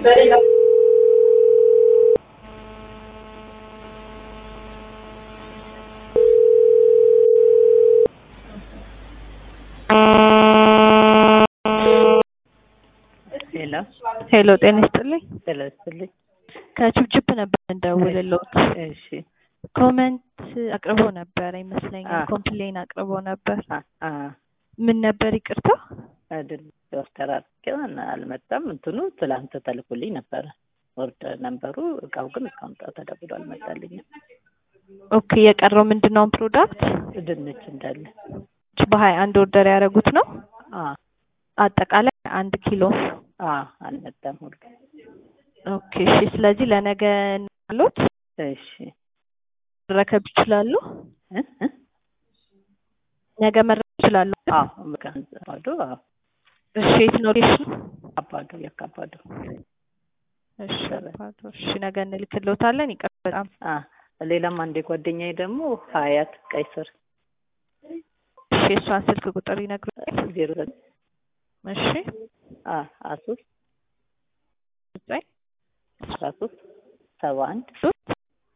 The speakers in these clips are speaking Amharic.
ሄሎ ሄሎ ጤና ይስጥልኝ። ጤና ይስጥልኝ። ከችፕችፕ ነበር እንደውልልዎት። እሺ ኮመንት አቅርቦ ነበር ይመስለኛል። አ- ኮምፕሌን አቅርቦ ነበር። አ አ ምን ነበር ይቅርታ? አይደል ዶክተር አርኬው አልመጣም። እንትኑ ትላንት ተልኮልኝ ነበረ ኦርደር ነበሩ። እቃው ግን እስካሁን ጣ- ተደውሎ አልመጣልኝም። ኦኬ የቀረው ምንድነው ፕሮዳክት? ድንች እንዳለ በሀያ አንድ ኦርደር ያደረጉት ነው። አ አጠቃላይ አንድ ኪሎ። አ አልመጣም ሁሉ። ኦኬ እሺ። ስለዚህ ለነገ አሉት እሺ መረከብ ይችላሉ። እ እ ነገ መረከብ ይችላሉ። አ ምካን አባዶ አ እሺ የት ነው ሎኬሽኑ? አባዶ ያካባዶ እሺ አባዶ። እሺ ነገ እንልክልዎታለን። ይቅር በጣም አ ሌላም አንዴ ጓደኛዬ ደግሞ ሀያት ቀይ ስር እሺ የእሷን ስልክ ቁጥር ይነግሩኛል? ዜሮ ዘጠኝ እሺ አ አስራ ሶስት ዘጠኝ አስራ ሶስት ሰባ አንድ ሶስት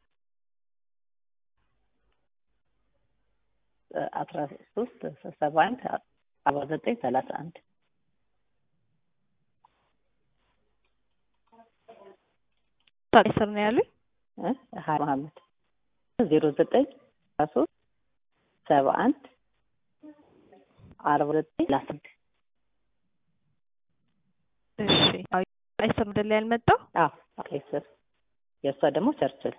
አስራ ሶስት ሰባ አንድ አርባ ዘጠኝ ሰላሳ አንድ ቀይ ስር ነው ያሉኝ። እ ሀያ መሀመድ ዜሮ ዘጠኝ አስራ ሶስት ሰባ አንድ አርባ ዘጠኝ ሰላሳ አንድ እሺ አዎ ቀይ ስር አይደል ያልመጣው? አዎ ቀይ ስር የእሷ ደግሞ ቸርችል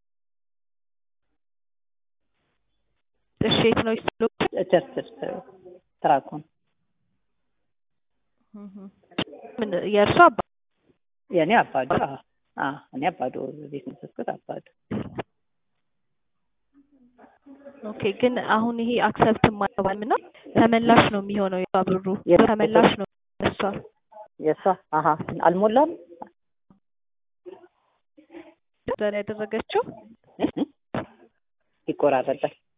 እሺ የት ነው ይስሉ? ቸርችል ትራኩን ምን የእርሷ አባ የእኔ አባዶ አዎ አዎ እኔ አባዶ ቤት መስኮት አባዶ ኦኬ ግን አሁን ይሄ አክሰፕት ማለባል ነው ተመላሽ ነው የሚሆነው የሷ ብሩ የት- ተመላሽ ነው እሷ የእሷ አሀ አልሞላም ዛሬ ያደረገችው እ? እ? ይቆራረጣል